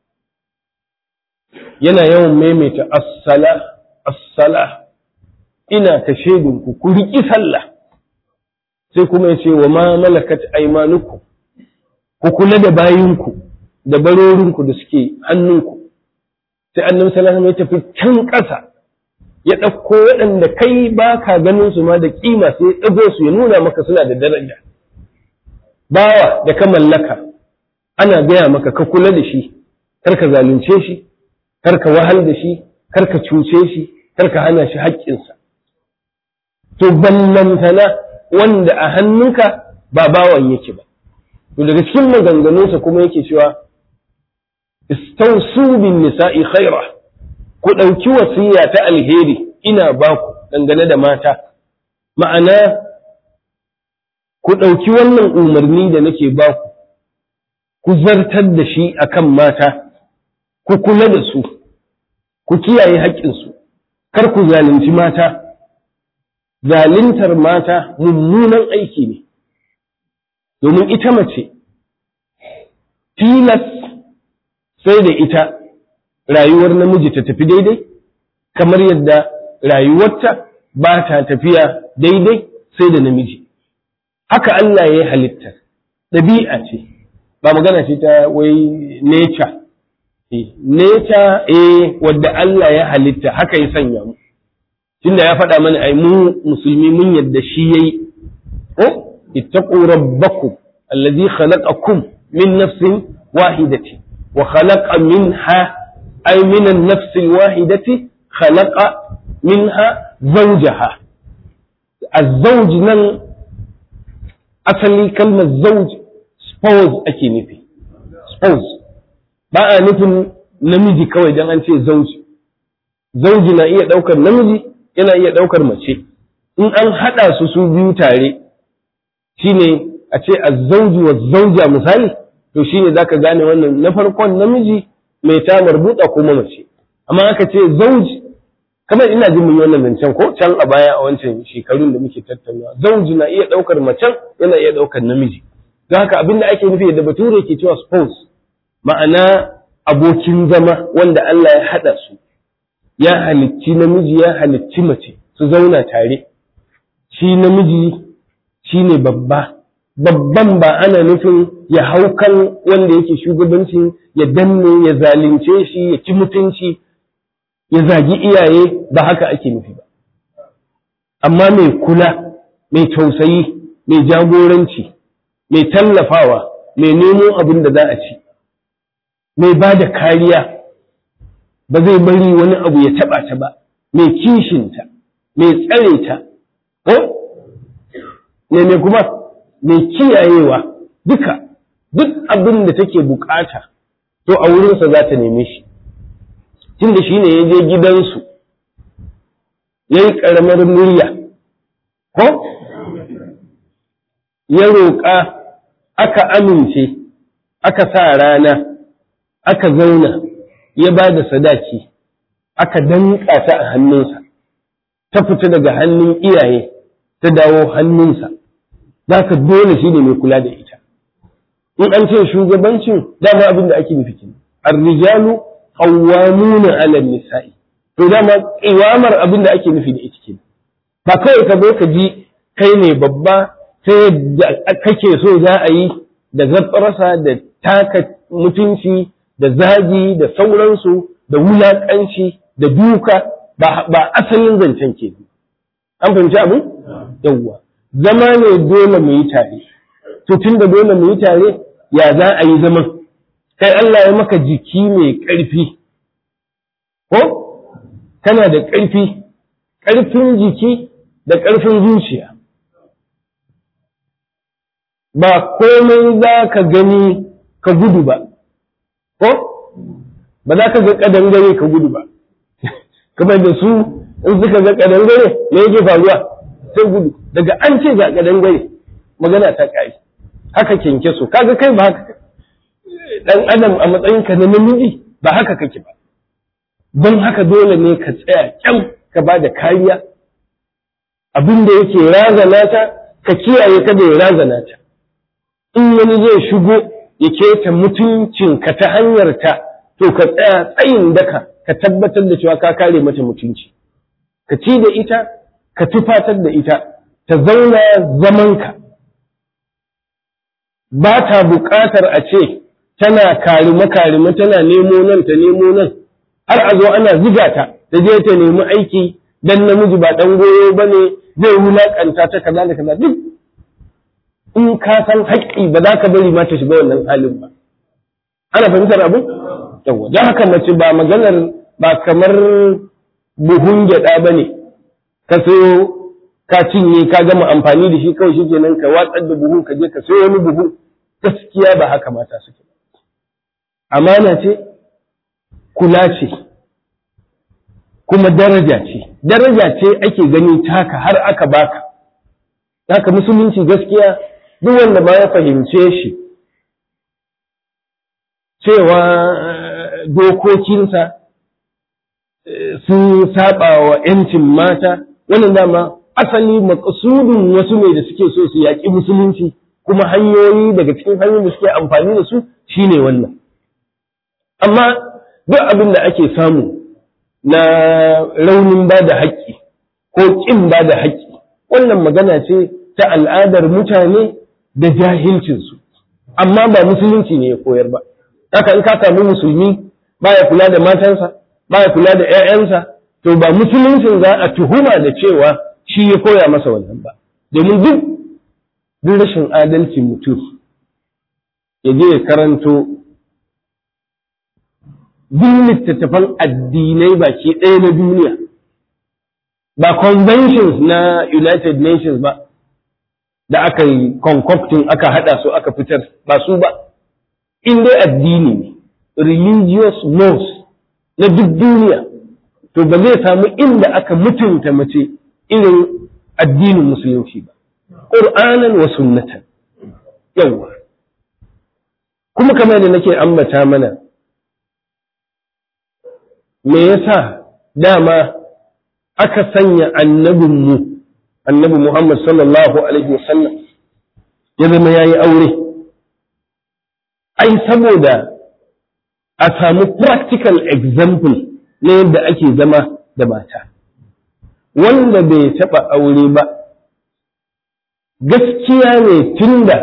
yana yawan maimaita as-sala as-sala ina ta shedinku ku riƙi sallah sai kuma ya ce wa ma malakat aymanukum ku kula da bayinku da barorinku da suke hannunku sai annabi sallallahu alaihi ya tafi can ƙasa ya ɗauko waɗanda kai ba ka ganin su ma da kima sai ya ɗago su ya nuna maka suna da daraja bawa da ka mallaka ana gaya maka ka kula da shi kar ka zalunce shi kar ka wahal da shi kar ka cuce shi kar ka hana shi haƙƙinsa to ballantana wanda a hannunka ba bawan yake ba to daga cikin maganganunsa kuma yake cewa istausu bin nisa'i khaira ku ɗauki wasiya ta alheri ina ba ku dangane da mata ma'ana ku ɗauki wannan umarni da nake ba ku ku zartar da shi akan mata ku kula da su ku kiyaye haƙƙinsu kar ku zalunci mata zaluntar mata mummunan aiki ne domin ita mace tilas sai da ita rayuwar namiji ta tafi daidai kamar yadda rayuwarta ba ta tafiya daidai sai da namiji haka Allah ya yi halitta ɗabi'a ce ba magana ce ta wai nature nature eh wadda Allah ya halitta haka ya sanya mu tunda ya faɗa mana ai mu musulmi mun yadda shi yayi ko ittaqu rabbakum alladhi khalaqakum min nafsin wahidatin wa khalaqa minha ay min an-nafs al-wahidati khalaqa minha zawjaha az-zawj nan asali kalmar zawj spouse ake nufi spouse ba a nufin namiji kawai dan an ce zauji zauji na iya ɗaukar namiji yana iya ɗaukar mace in an haɗa su su biyu tare shine a ce azzauji wa zauja misali to shine zaka gane wannan na farkon namiji mai ta marbuta kuma mace amma aka ce zauji kamar ina jin mun wannan zancen ko can a baya a wancan shekarun da muke tattaunawa zauji na iya ɗaukar macen yana iya ɗaukar namiji don haka abin da ake nufi da bature ke cewa spouse ma'ana abokin zama wanda Allah ya haɗa su ya halicci namiji ya halicci mace su zauna tare shi namiji shi ne babba babban ba ana nufin ya hau kan wanda yake shugabancin ya danne ya zalunce shi ya ci mutunci ya zagi iyaye ba haka ake nufi ba amma mai kula mai tausayi mai jagoranci mai tallafawa mai nemo abin da za a ci mai ba da kariya ba zai bari wani abu ya taɓa ta ba mai kishinta mai tsare ta ko ne mai kuma mai kiyayewa duka duk abin da take bukata to a wurinsa za ta neme shi tunda shi ne ya je gidansu ya yi ƙaramar murya ko ya roƙa aka amince aka sa rana aka zauna ya ba da sadaki aka danƙa ta a hannunsa ta fita daga hannun iyaye ta dawo hannunsa za ka dole shi ne mai kula da ita in an ce shugabancin dama abin da ake nufi kenan ar-rijalu qawwamuna 'ala an-nisa'i to dama qiwamar abin da ake nufi da ita kenan ba kawai ka zo ka ji kai ne babba ta yadda kake so za a yi da zafarsa da taka mutunci da zagi da sauransu da wulaƙanci da duka ba asalin zancen ke an fahimci abin yawwa zama ne dole mu yi tare to tun da dole mu yi tare ya za a yi zaman kai Allah ya maka jiki mai ƙarfi ko kana da ƙarfi ƙarfin jiki da ƙarfin zuciya ba komai za ka gani ka gudu ba ko ba za ka ga ƙadangare ka gudu ba kamar da su in suka ga ƙadangare me yake faruwa sai gudu daga an ce ga ƙadangare magana ta ƙari haka kenke su kaga kai ba haka dan adam a matsayinka na namiji ba haka kake ba don haka dole ne ka tsaya kyau ka ba da kariya abin da yake razana ta ka kiyaye kada ya razana ta in wani zai shigo ya keta mutuncinka ta hanyar ta to ka tsaya tsayin daka ka tabbatar da cewa ka kare mata mutunci ka ci da ita ka tufatar da ita ta zauna zamanka ba ta buƙatar a ce tana karime-karime tana nemo nan ta nemo nan har a zo ana ziga ta ta je ta nemi aiki dan namiji ba dan goyo ba ne zai wulaƙanta ta kaza da kaza duk in ka san haƙƙi ba za ka bari ma ta shiga wannan halin ba ana fahimtar abu yawa don haka mace ba maganar ba kamar buhun gyaɗa ba ne ka sayo ka cinye ka gama amfani da shi kawai shi kenan ka watsar da buhun ka je ka sayo wani buhun gaskiya ba haka mata suke amana ce kula ce kuma daraja ce daraja ce ake gani taka har aka baka haka musulunci gaskiya duk wanda ba ya fahimce shi cewa dokokinsa sun saba wa ‘yancin mata wannan dama asali makasudin wasu ne da suke so su yaƙi musulunci kuma hanyoyi daga cikin hanyoyin da suke amfani da su shine wannan amma duk abin da ake samu na raunin ba da haƙƙi ko ƙin ba da haƙƙi wannan magana ce ta al'adar mutane da jahilcinsu amma ba musulunci ne ya koyar ba haka in ka samu musulmi baya kula da matansa baya kula da 'ya'yansa to ba musuluncin za a tuhuma da cewa shi ya koya masa wannan ba domin duk duk rashin adalci mutum ya je ya karanto duk littattafan addinai baki ɗaya na duniya ba conventions na United Nations ba da aka yi concocting aka hada su aka fitar ba su ba in dai addini ne religious laws na duk duniya to ba zai samu inda aka mutunta mace irin addinin musulunci ba ƙur'anan wa sunnatan yawwa kuma kamar da nake ambata mana me yasa dama aka sanya annabinmu annabi Muhammad sallallahu alaihi wasallam ya zama yayi aure ai saboda a samu practical example na yadda ake zama da mata wanda bai taɓa aure ba gaskiya ne tunda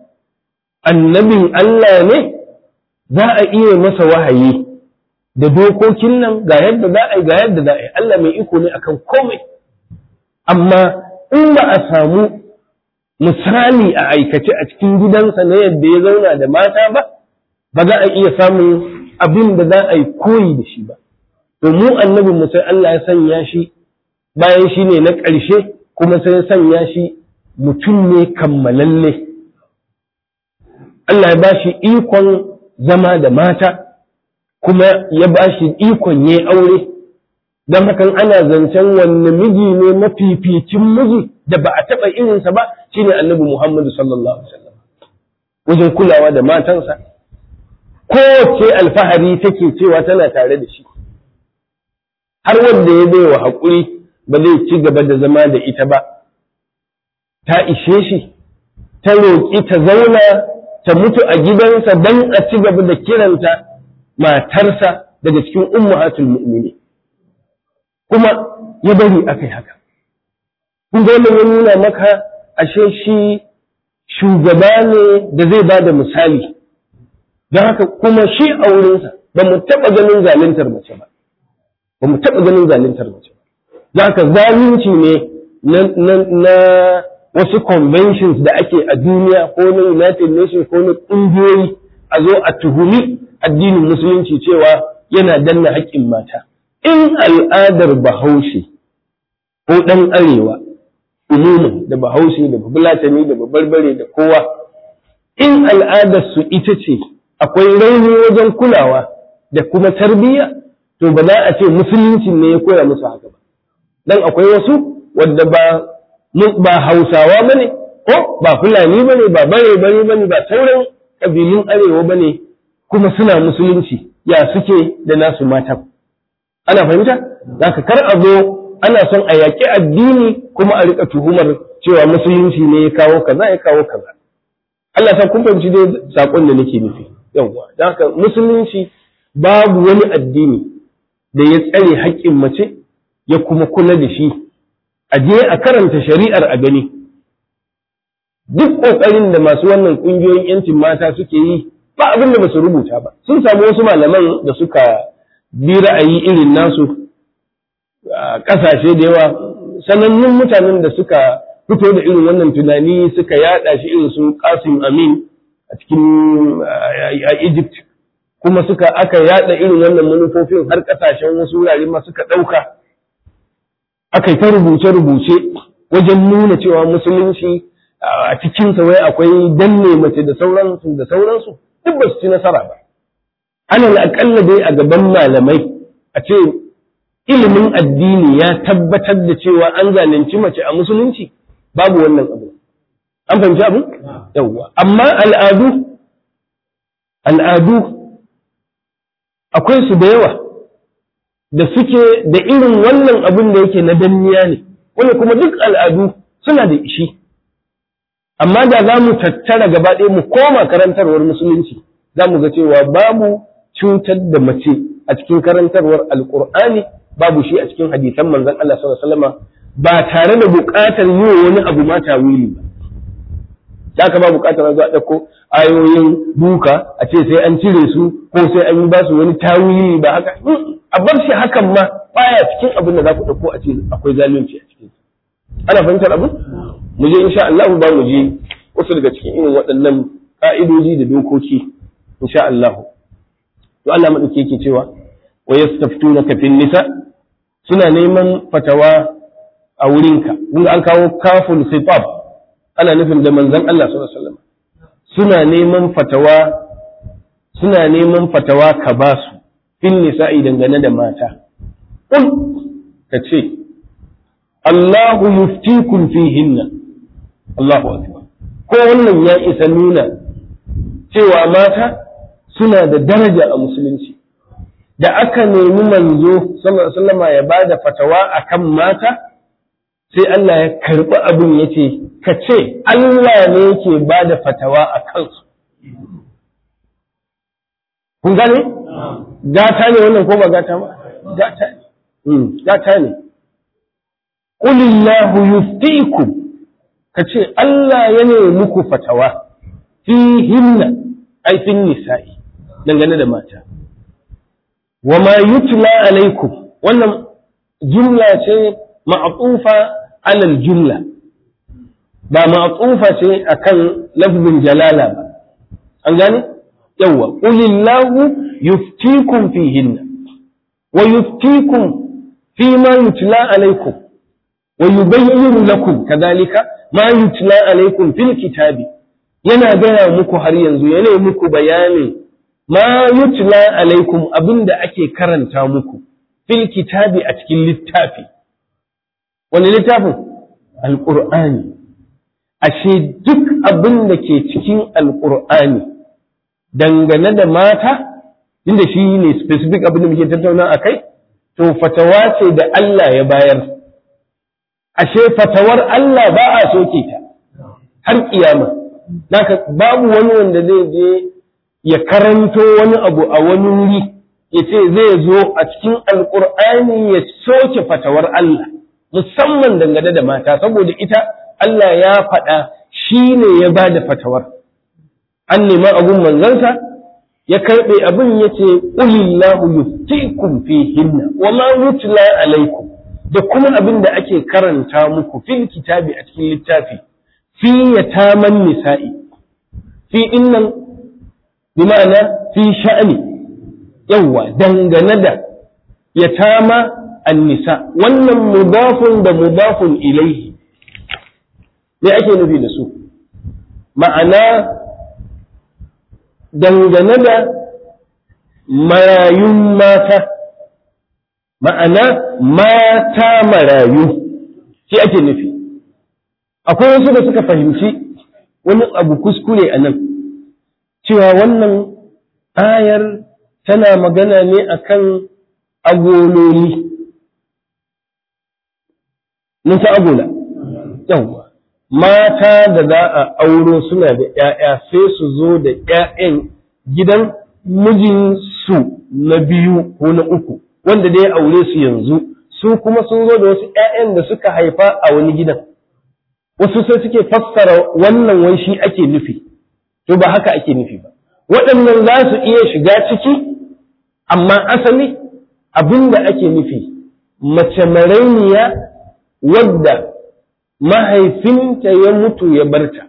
annabin Allah ne za a iya masa wahayi da dokokin nan ga yadda za a yi ga yadda za a yi Allah mai iko ne akan komai amma in ba a samu misali a aikace a cikin gidansa na yadda ya zauna da mata ba ba za a iya samun abin da za a yi koyi da shi ba to mu annabin mu sai Allah ya sanya shi bayan shi ne na ƙarshe kuma sai ya sanya shi mutum ne kammalalle Allah ya ba shi ikon zama da mata kuma ya ba shi ikon ya aure don hakan ana zancen wanne miji ne mafificin miji da ba a taɓa irinsa ba shine annabi Muhammadu sallallahu alaihi wasallam wajen kulawa da matansa kowace alfahari take cewa tana tare da shi har wanda ya bai wa haƙuri ba zai ci gaba da zama da ita ba ta ishe shi ta roƙi ta zauna ta mutu a gidansa don a ci gaba da kiranta matarsa daga cikin ummahatul mu'mini kuma ya bari akai haka kun ga wannan ya nuna maka ashe shi shugaba ne da zai ba da misali don haka kuma shi a wurinsa ba mu taɓa ganin zaluntar mace ba ba mu taɓa ganin zaluntar mace ba don haka zalunci ne na wasu conventions da ake a duniya ko na united nations ko na ƙungiyoyi a zo a tuhumi addinin musulunci cewa yana danna haƙƙin mata in al'adar bahaushe ko ɗan arewa umumin da bahaushe da babulatani da babarbare da kowa in al'adar su ita ce akwai rauni wajen kulawa da kuma tarbiyya to ba za a ce musulunci ne ya koya musu haka ba dan akwai wasu wadda ba ba hausawa bane ko ba fulani bane ba bare bare bane ba sauran kabilun arewa bane kuma suna musulunci ya suke da nasu mata ana fahimta zaka kar a zo ana son a yaƙi addini kuma a rika tuhumar cewa musulunci ne ya kawo kaza ya kawo kaza Allah sa kun fahimci dai sakon da nake nufi yawwa don haka musulunci babu wani addini da ya tsare haƙƙin mace ya kuma kula da shi a je a karanta shari'ar a gani duk ƙoƙarin da masu wannan ƙungiyoyin yancin mata suke yi ba abin da ba su rubuta ba sun samu wasu malaman da suka bi ra'ayi irin nasu a ƙasashe da yawa sanannun mutanen da suka fito da irin wannan tunani suka yada shi irin su Qasim Amin a cikin a Egypt kuma suka aka yada irin wannan manufofin har kasashen wasu wurare ma suka dauka aka yi ta rubuce rubuce wajen nuna cewa musulunci a cikin sa wai akwai danne mace da sauransu da sauransu duk ba su ci nasara ba ana akalla dai a gaban malamai a ce ilimin addini ya tabbatar da cewa an zalunci mace a musulunci babu wannan abu an fahimci abu yawwa amma al'adu al'adu akwai su da yawa da suke da irin wannan abin da yake na danniya ne wanda kuma duk al'adu suna da ishi amma da za mu tattara gaba ɗaya mu koma karantarwar musulunci za mu ga cewa babu cutar da mace a cikin karantarwar alƙur'ani babu shi a cikin hadisan manzon Allah sallallahu alaihi wasallam ba tare da buƙatar yi wa wani abu ma tawili ba da ka ba buƙatar zuwa ɗauko ayoyin duka a ce sai an cire su ko sai an yi ba su wani tawili ba haka a bar shi hakan ma baya cikin abin da za ku ɗauko a ce akwai zalunci a cikin ana fahimtar abu mu je insha Allah ba mu je wasu daga cikin irin waɗannan ka'idoji da dokoki insha Allah to Allah madauki yake cewa wa yastaftunaka fin nisa suna neman fatawa a wurinka kun an kawo kaful sifab ana nufin da manzon Allah sallallahu alaihi wasallam suna neman fatawa suna neman fatawa ka ba su fin nisa'i dangane da mata kul ka ce Allahu yuftikum fihinna Allahu akbar ko wannan ya isa nuna cewa mata suna da daraja a musulunci da aka nemi manzo sallama ya ba da fatawa akan mata sai Allah ya karɓi abin ya ce ka ce Allah ne yake ba da fatawa a kansu kun gane gata ne wannan ko ba gata ba gata ne gata ne qulillahu yuftikum ka ce Allah ya ne muku fatawa fihinna ai fin nisa'i dangane da mata wa ma yutla alaikum wannan jumla ce ma'tufa alal jumla ba ma'tufa ce akan lafzin jalala ba an gane yawa qulillahu yuftikum fihinna wa yuftikum fima yutla alaikum wa yubayyinu lakum kadhalika ma yutla alaikum fil kitabi yana gaya muku har yanzu yana muku bayanin ma yutla alaikum abinda ake karanta muku fil kitabi a cikin littafi wani littafin alqur'ani ashe duk abin da ke cikin alqur'ani dangane da mata inda shi ne specific abin da muke tattauna a kai to fatawa ce da Allah ya bayar ashe fatawar Allah ba a soke ta har kiyama Naka babu wani wanda zai je ya karanto wani abu a wani wuri ya ce zai zo a cikin alkur'ani ya soke fatawar Allah musamman dangane da mata saboda ita Allah ya faɗa shi ne ya ba da fatawar an nema abun manzansa ya karɓe abin ya ce ƙulillahu yuftikum fihinna wa ma yutla alaikum da kuma abin da ake karanta muku fil kitabi a cikin littafi fi yataman nisa'i fi innan bi ma'ana fi sha'ani yawa dangane da yatama an-nisa wannan mudafun da mudafun ilaihi me ake nufi da su ma'ana dangane da marayun mata ma'ana mata marayu shi ake nufi akwai wasu da suka fahimci wani abu kuskure a nan cewa wannan ayar tana magana ne akan agololi mun ta agola yawwa mata da za a auro suna da ‘ya'ya sai su zo da ‘ya'yan gidan mijinsu na biyu ko na uku wanda da ya aure su yanzu su kuma sun zo da wasu ‘ya'yan da suka haifa a wani gidan wasu sai suke fassara wannan wai shi ake nufi to ba haka ake nufi ba waɗannan za su iya shiga ciki amma asali abin da ake nufi mace marainiya wadda mahaifinta ya mutu ya barta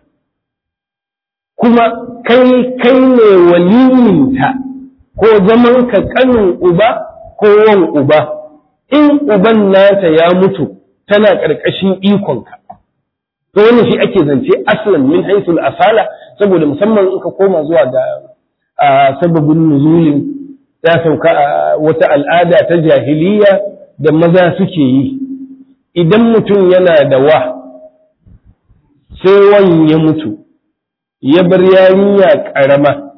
kuma kai kai ne waliyinta ko zaman ka kanin uba ko wan uba in uban nata ya mutu tana ƙarƙashin ikonka to wannan shi ake zance aslan min haisul asala saboda musamman in ka koma zuwa ga sababin nuzulin ta sauka a wata al'ada ta jahiliya da maza suke yi idan mutum yana da wa sai wan ya mutu ya bar yarinya ƙarama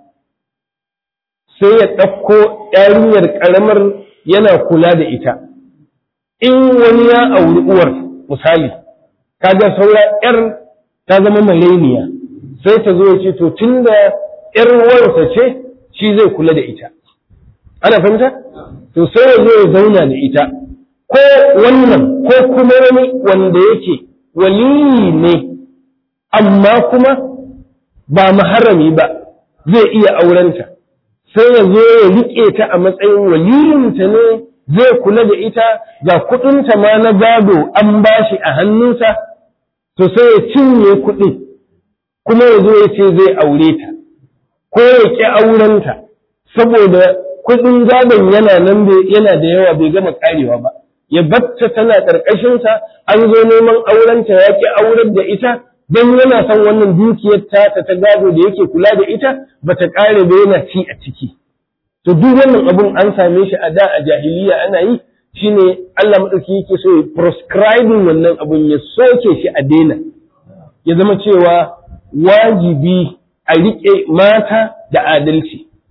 sai ya ɗauko yarinyar ƙaramar yana kula da ita in wani ya auri uwar misali kaga saura ‘yar ta zama maleniya sai ta zo ya ce to tun da ‘yar uwarsa ce shi zai kula da ita ana fahimta to sai ya zo ya zauna da ita ko wannan ko kuma wani wanda yake waliyi ne amma kuma ba maharami ba zai iya aurenta sai ya zo ya riƙe ta a matsayin waliyinta ne zai kula da ita ga kuɗinta ma na gado an bashi a hannunsa to sai ya cinye kuɗin kuma ya zo ya ce zai aure ta ko ya ƙi aurenta saboda kuɗin gadon yana nan yana da yawa bai gama karewa ba ya batta tana ƙarƙashinsa an zo neman aurenta ya ƙi aurar da ita don yana son wannan dukiyar ta ta gado da yake kula da ita ba ta ƙare ba yana ci a ciki to duk wannan abun an same shi a da a jahiliya ana yi shine Allah madauki yake so ya prescribing wannan abun ya soke shi a daina ya zama cewa wajibi a riƙe mata da adalci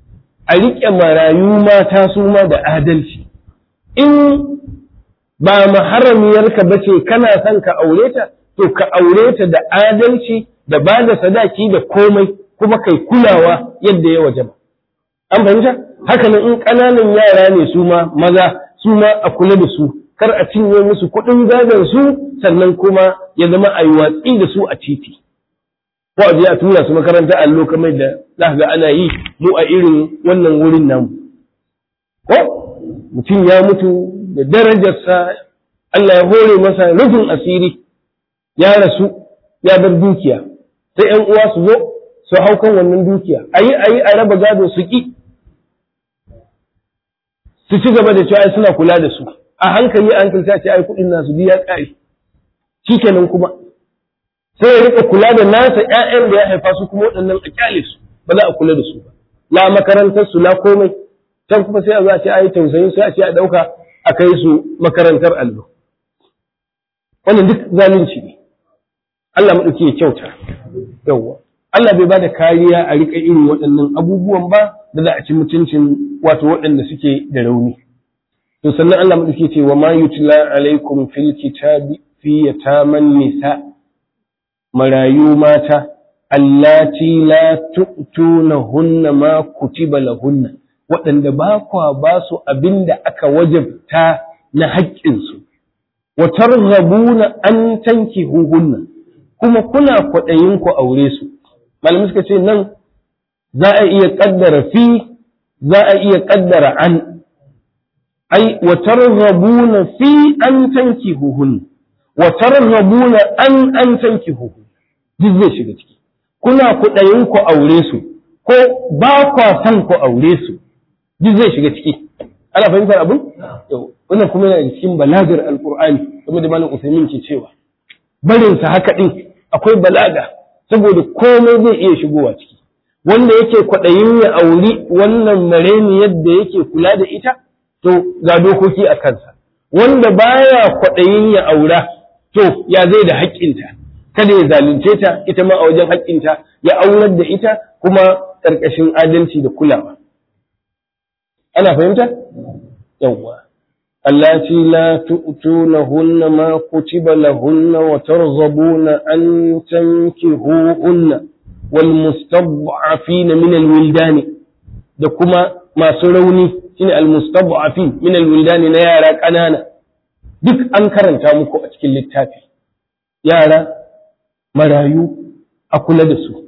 a riƙe marayu mata su ma da adalci in ba maharamiyarka ba ce kana son ka aure ta to ka aure ta da adalci da ba da sadaki da komai kuma kai kulawa yadda ya waje ba an fahimta haka nan in ƙananan yara ne su ma maza su ma a kula da su kar a cinye musu kuɗin gadon su sannan kuma ya zama a yi watsi da su a titi ko a je a tura su makaranta allo kamar da za ga ana yi mu a irin wannan wurin namu ko mutum ya mutu da darajarsa Allah ya hore masa rufin asiri ya rasu ya bar dukiya sai ‘yan uwa su zo su hau kan wannan dukiya a yi a yi a raba gado su ƙi su ci gaba da cewa suna kula da su a hankali a hankali ta ce ai kuɗin nasu biya ƙari shi kenan kuma sai ya rika kula da nasa ‘ya'yan da ya haifa su kuma waɗannan a kyale su ba za a kula da su ba la makarantar su la komai can kuma sai a zo a ce ai tausayin sai a ce a ɗauka a kai su makarantar allo wannan duk zalunci ne Allah maɗauki ya kyauta yawwa Allah bai bada kariya a riƙa irin waɗannan abubuwan ba da za a ci mutuncin wato waɗanda suke da rauni to sannan Allah maɗauki ce wa ma yutla alaikum fil kitabi fi yataman nisa marayu mata allati la tu'tunahunna ma kutiba lahunna waɗanda ba kwa ba su abinda aka wajabta na haƙƙinsu wa targhabuna an tankihuhunna kuma kuna kwaɗayin ku aure su malamai suka ce nan za a iya ƙaddara fi za a iya ƙaddara an ai wa targhabuna fi an tankihuhunna wa targhabuna an an tankihuhunna duk zai shiga ciki kuna kwaɗayin ku aure su ko ba kwa son ku aure su duk zai shiga ciki ana fahimtar abin wannan kuma yana cikin balagar alqur'ani kuma da malam usaimin ke cewa barin sa haka din akwai balaga saboda komai zai iya shigowa ciki wanda yake kwaɗayin ya auri wannan mareni yadda yake kula da ita to ga dokoki a kansa wanda baya kwaɗayin ya aura to ya zai da haƙƙinta kada ya zalunce ta ita ma a wajen haƙƙinta ya aurar da ita kuma ƙarƙashin adalci da kulawa ana fahimta yawwa allati la tu'tunahunna ma kutiba lahunna wa targhabuna an tankihuhunna wal mustad'afina min al wildani da kuma masu rauni shine al mustad'afin min al wildani na yara ƙanana duk an karanta muku a cikin littafi yara marayu a kula da su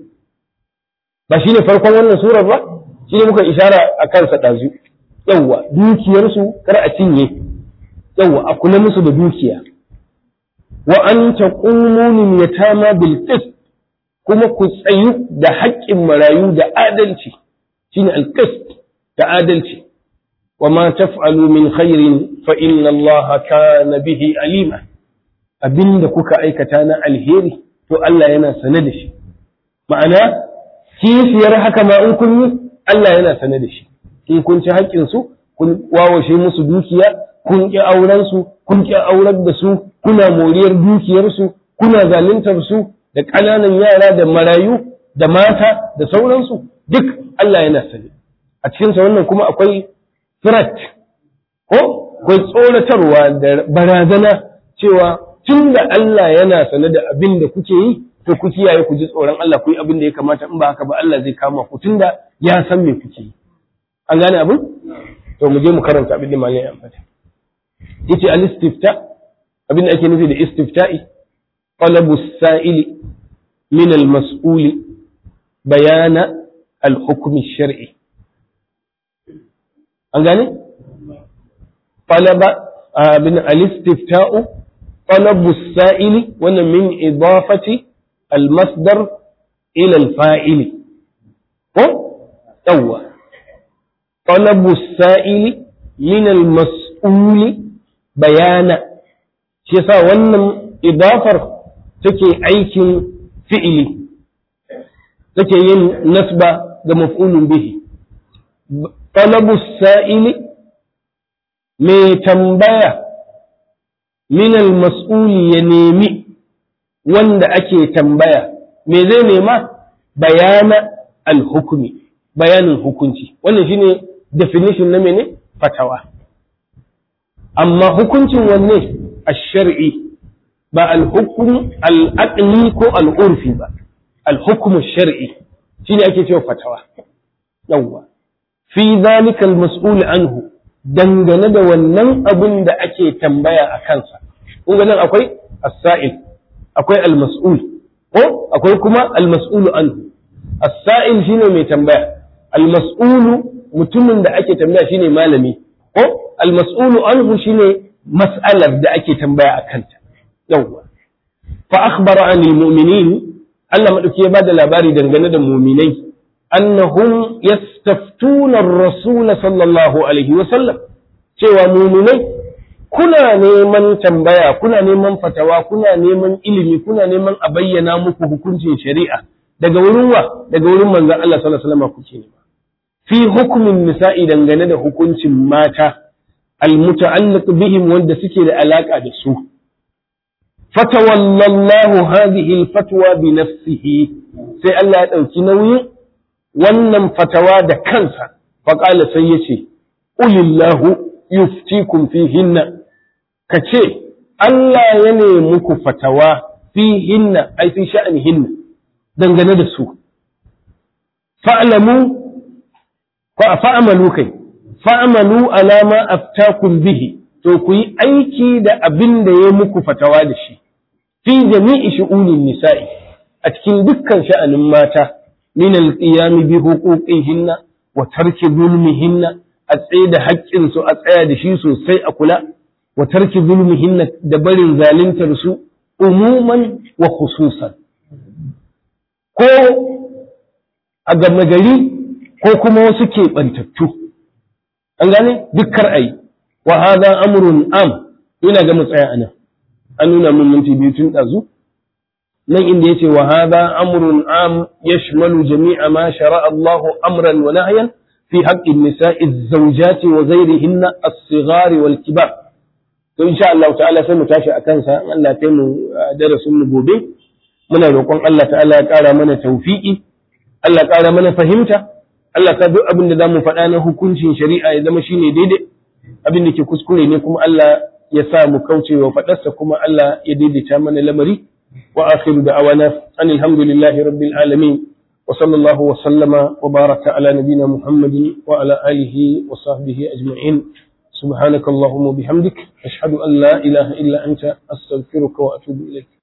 ba shine farkon wannan surar ba shine muka ishara a kansa ɗazu yawwa dukiyarsu kar a cinye yawwa a kula musu da dukiya wa an taqumu lil yatama bil qist kuma ku tsayu da haƙƙin marayu da adalci shine al qist da adalci wa ma taf'alu min khairin fa inna allaha kana bihi alima abinda kuka aikata na alheri to Allah yana sane da shi ma'ana kishiyar haka ma in kun yi Allah yana sane da shi in kun ci haƙƙinsu kun wawashe musu dukiya kun ƙi aurensu kun ƙi aurar da su kuna moriyar dukiyarsu kuna zaluntar su da ƙananan yara da marayu da mata da sauransu duk Allah yana sani a cikinsa wannan kuma akwai threat ko akwai tsoratarwa da barazana cewa tun da Allah yana sane da abin da kuke yi to ku kiyaye ku ji tsoron Allah ku yi abin da ya kamata in ba haka ba Allah zai kama ku tunda ya san me kuke yi an gane abin to mu je mu karanta abin da malai ya ambata yace al istifta abin da ake nufi da istifta'i talabu sa'ili min al mas'uli bayana al hukm shar'i an gane talaba abin al istifta'u talabu sa'ili wannan min idafati al masdar ila al fa'ili ko yawwa طلب السائل من المسؤول بيانا shi yasa wannan idafar take aikin fi'ili take yin nasba ga maf'ulun bihi talabu sa'ili mai tambaya min al-mas'uli ya nemi wanda ake tambaya me zai nema bayana al-hukmi bayanin hukunci wannan shine definition na mene fatawa amma hukuncin wanne ash-shar'i ba al-hukm al-aqli ko al-urfi ba al-hukm ash-shar'i shine ake cewa fatawa yawwa fi zalika al-mas'ul anhu dangane da wannan abin da ake tambaya a kansa kun ga nan akwai as-sa'il akwai al-mas'ul ko akwai kuma al-mas'ul anhu as-sa'il shine mai tambaya al-mas'ul mutumin da ake tambaya shine malami ko al-mas'ul anhu shine mas'alar da ake tambaya a kanta yawwa fa akhbara anil mu'minin Allah madauki ya bada labari dangane da mu'minai annahum yastaftuna ar-rasul sallallahu alaihi wa sallam cewa mu'minai kuna neman tambaya kuna neman fatawa kuna neman ilimi kuna neman a bayyana muku hukuncin shari'a daga wurin wa daga wurin manzon Allah sallallahu alaihi wasallam kuke nema fi hukumin nisa'i dangane da hukuncin mata almuta'alliq bihim wanda suke da alaka da su fatawallallahu hadhihi alfatwa bi nafsihi sai Allah ya dauki nauyin wannan fatawa da kansa faqala sai yace ulillahu yuftikum fihinna kace Allah ya ne muku fatawa fihinna ai fi sha'anihinna dangane da su fa'lamu fa'amalu kai fa'amalu alama aftakum bihi to ku yi aiki da abin da ya muku fatawa da shi fi jami'i shu'unin nisa'i a cikin dukkan sha'anin mata min al-qiyam bi huquqihinna wa tarki zulmihinna a tsaye da haƙƙin su a tsaya da shi sosai a kula wa tarki zulmihinna da barin zaluntar su umuman wa khususan ko a gama gari ko kuma wasu keɓantattu an gane dukkar ai wa hadha amrun am ina ga mu tsaya anan an nuna mun minti biyu tun ɗazu nan inda yace wa hadha amrun am yashmalu jami'a ma shara'a Allah amran wa nahyan fi haqqi an-nisa'i az-zawjati wa ghayrihinna as-sighari wal kibar to insha Allah ta'ala sai mu tashi akan sa Allah ya mu darasin mu gobe muna roƙon Allah ta'ala ya ƙara mana tawfiqi Allah ya ƙara mana fahimta Allah ka duk abin da za mu faɗa na hukuncin shari'a ya zama shine daidai abin da ke kuskure ne kuma Allah ya sa mu kauce wa faɗarsa kuma Allah ya daidaita mana lamari wa akhiru da'awana an alhamdulillahi rabbil alamin wa sallallahu wa sallama wa baraka ala nabina muhammadin wa ala alihi wa sahbihi ajma'in سبحانك اللهم وبحمدك أشهد أن لا إله إلا أنت أستغفرك وأتوب إليك